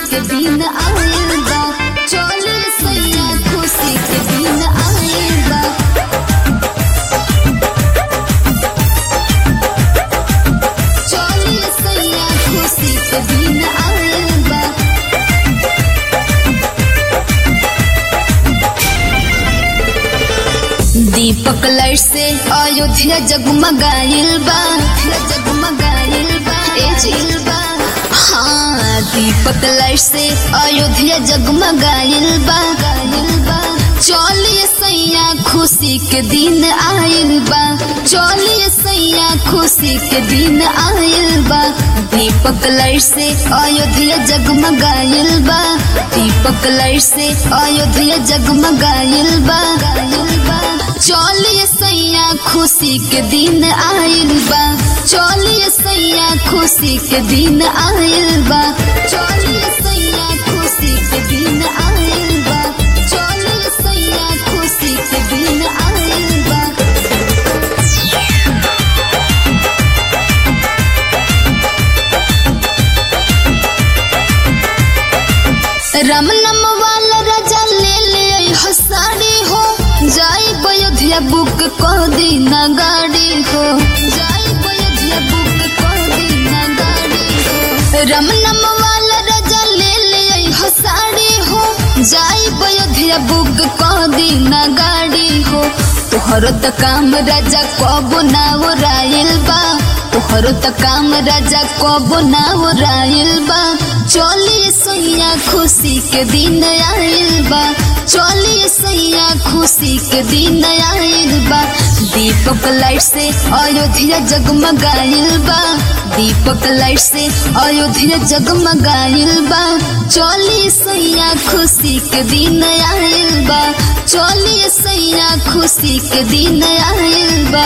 के दिन आइल बा चली सैया खुशी के दिन आइल बा चली सैया खुशी के दिन आइल बा दीपक लड़ से अयोध्या जगमगाइल बा जगमगाइल बा ए जिल बा हाँ दीपक लड़ से अयोध्या जगमगाइल बा गाइल बा चलिए सैया खुशी के दिन आइल बा चलिए सैया खुशी के दिन आइल बा दीपक लड़ से अयोध्या जगमगाइल बा दीपक लड़ से अयोध्या जगमगाइल बा गाइल बा चलिए सैया खुशी के दिन आइल बा चलिए सैया खुशी के दिन आइल बा चलिए सैया खुशी के दिन आइल बा चलिए सैया खुशी के दिन आइल बा रमनम वाला राजा ले ले आई हो साड़ी हो जाई बयोधिया बुक को दी ना गाड़ी हो जाई बयोधिया बुक को दी ना गाड़ी हो रमनम वाला राजा ले ले आई हो साड़ी हो जाई बयोधिया बुक को दी ना गाड़ी हो तोहरो त काम राजा कबो ना रायल बा तोहरो त काम राजा कबो ना रायल बा चलिए सैया खुशी के दिन आइल बा चलिए सैया खुशी के दिन आइल बा दीपक लाइट से अयोध्या जगमगाइल बा दीपक लाइट से अयोध्या जगमगाइल बा चलिए सैया खुशी के दिन आइल बा चलिए सैया खुशी के दिन आइल बा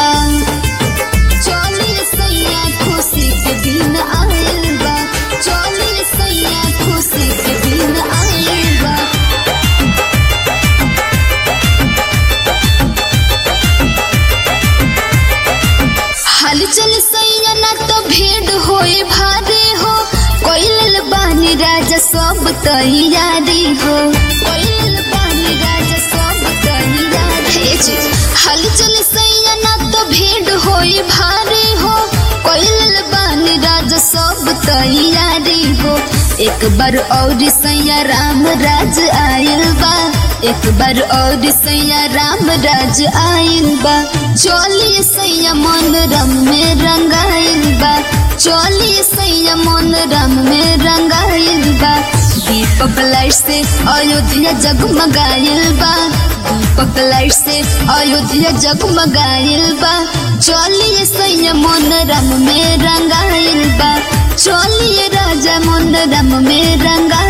चलिए सैया खुशी के दिन आइल बा चलिए सैया खुशी के दिन आइल बा हाल चल सैया ना तो भीड़ होए भारे हो कोइल बानी राजा सब तैयारी हो कोइल बानी राजा सब तैयारी जी हाल चल सैया ना तो भीड़ होए भारे हो कोइल बानी राजा सब तैयारी हो एक बार और सैया राम राज आयल बा एक बार और सैया राम राज आयल बा चलिए सैया मन रम में रंगाइल बा चलिए सैया मन रम में रंगाइल बा दीपक लाइट से अयोध्या जगमगाइल बा दीपक लाइट से अयोध्या जगमगाइल बा चलिए सैया मन रम में रंगाइल बा चलिए राजा मन रम में रंगा